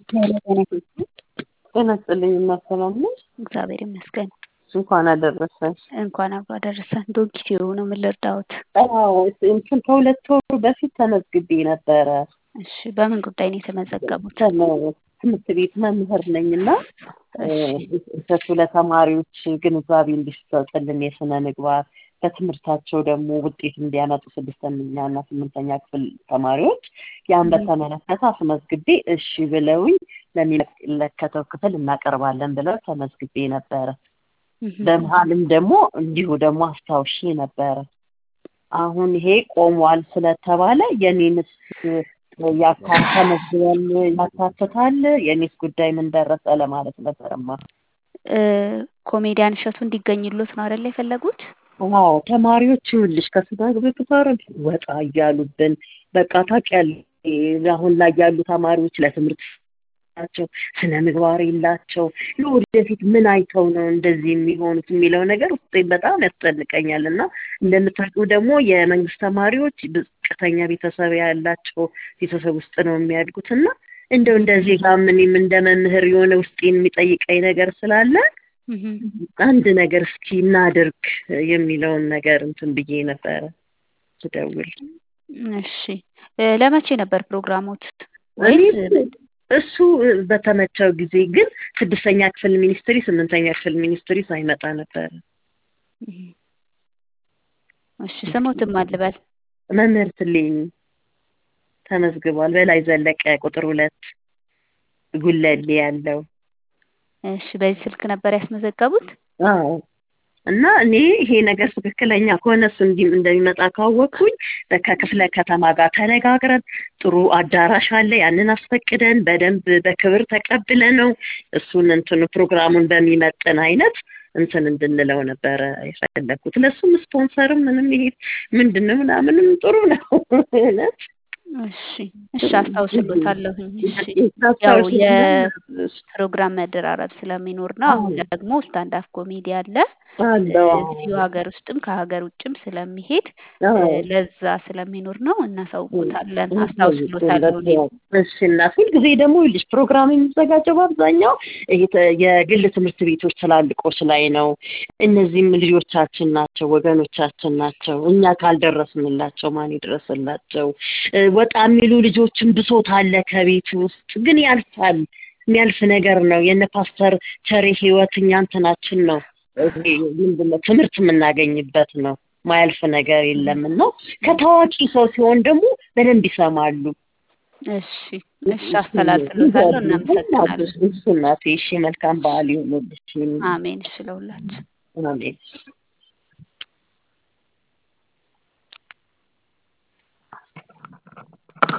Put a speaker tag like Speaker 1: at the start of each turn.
Speaker 1: ጤና ይስጥልኝ እናት ሰላም ነሽ?
Speaker 2: እግዚአብሔር ይመስገን።
Speaker 1: እንኳን አደረሰሽ።
Speaker 2: እንኳን አብሮ አደረሰን። ዶንኪቲዩ ነው ምን ልርዳዎት?
Speaker 1: አዎ እንትን ከሁለት ወር በፊት ተመዝግቤ ነበረ።
Speaker 2: እሺ በምን ጉዳይ ነው የተመዘገቡት?
Speaker 1: ትምህርት ቤት መምህር ነኝ እና እሸቱ ለተማሪዎች ግንዛቤ እንዲሰጥልን የስነ ምግባር በትምህርታቸው ደግሞ ውጤት እንዲያመጡ ስድስተኛ እና ስምንተኛ ክፍል ተማሪዎች ያን በተመለከተ አስመዝግቤ እሺ ብለውኝ ለሚመለከተው ክፍል እናቀርባለን ብለው ተመዝግቤ ነበረ። በመሀልም ደግሞ እንዲሁ ደግሞ አስታውሼ ነበረ። አሁን ይሄ ቆሟል ስለተባለ የኔንስ ተመዝግበን ያካትታል? የኔስ ጉዳይ ምን ደረሰ ለማለት ነበረማ።
Speaker 2: ኮሜዲያን እሸቱ እንዲገኝሎት ነው አይደለ የፈለጉት?
Speaker 1: አዎ ተማሪዎች ይኸውልሽ ከስጋ ግብግባር ወጣ እያሉብን በቃ ታውቂያለሽ አሁን ላይ ያሉ ተማሪዎች ለትምህርት ናቸው ስነ ምግባር የላቸው ለወደፊት ምን አይተው ነው እንደዚህ የሚሆኑት የሚለው ነገር ውስጤ በጣም ያስጨንቀኛል እና እንደምታውቂው ደግሞ የመንግስት ተማሪዎች ዝቅተኛ ቤተሰብ ያላቸው ቤተሰብ ውስጥ ነው የሚያድጉት እና እንደው እንደዚህ ጋር ምንም እንደ መምህር የሆነ ውስጤን የሚጠይቀኝ ነገር ስላለ አንድ ነገር እስኪ እናድርግ የሚለውን ነገር እንትን ብዬ ነበረ ስደውል።
Speaker 2: እሺ ለመቼ ነበር ፕሮግራሞት? ወይስ
Speaker 1: እሱ በተመቸው ጊዜ ግን ስድስተኛ ክፍል ሚኒስትሪ ስምንተኛ ክፍል ሚኒስትሪ ሳይመጣ ነበረ።
Speaker 2: እሺ ስሞትም አልበል
Speaker 1: መምህር ትልኝ ተመዝግቧል። በላይ ዘለቀ ቁጥር ሁለት ጉለሌ ያለው
Speaker 2: እሺ በዚህ ስልክ ነበር ያስመዘገቡት?
Speaker 1: አዎ እና እኔ ይሄ ነገር ትክክለኛ ከሆነ እሱ እንዲህ እንደሚመጣ ካወቅኩኝ ከክፍለ ከተማ ጋር ተነጋግረን ጥሩ አዳራሽ አለ ያንን አስፈቅደን በደንብ በክብር ተቀብለ ነው እሱን እንትን ፕሮግራሙን በሚመጥን አይነት እንትን እንድንለው ነበረ የፈለግኩት። ለእሱም ስፖንሰርም ምንም ይሄ ምንድን ነው ምናምንም ጥሩ ነው እውነት
Speaker 2: እሺ እሺ አስታውስሎታለሁኝ። እሺ ያው የፕሮግራም መደራረብ ስለሚኖር ነው። አሁን ደግሞ ስታንዳፕ ኮሜዲ አለ እዚሁ ሀገር ውስጥም ከሀገር ውጭም ስለሚሄድ ለዛ ስለሚኖር ነው። እናሳውቆታለን። አስታውስሎታለሁ።
Speaker 1: እሺ እናት ሁልጊዜ ደግሞ ይልሽ ፕሮግራም የሚዘጋጀው በአብዛኛው የግል ትምህርት ቤቶች ትላልቆች ላይ ነው። እነዚህም ልጆቻችን ናቸው፣ ወገኖቻችን ናቸው። እኛ ካልደረስንላቸው ማን ይድረስላቸው? ወጣ የሚሉ ልጆችን ብሶት አለ ከቤት ውስጥ ግን ያልፋል። የሚያልፍ ነገር ነው። የነ ፓስተር ቸሬ ህይወት እኛ እንትናችን ነው ምንድነው ትምህርት የምናገኝበት ነው። ማያልፍ ነገር የለም እና ከታዋቂ ሰው ሲሆን ደግሞ በደንብ ይሰማሉ።
Speaker 2: እሺ እሺ አስተላልፍሎታለሁ። እናመሰግናለን።
Speaker 1: እሱ እናቴ እሺ መልካም በዓል ይሁንልሽ።
Speaker 2: አሜን። እሺ ለሁላችን
Speaker 1: አሜን።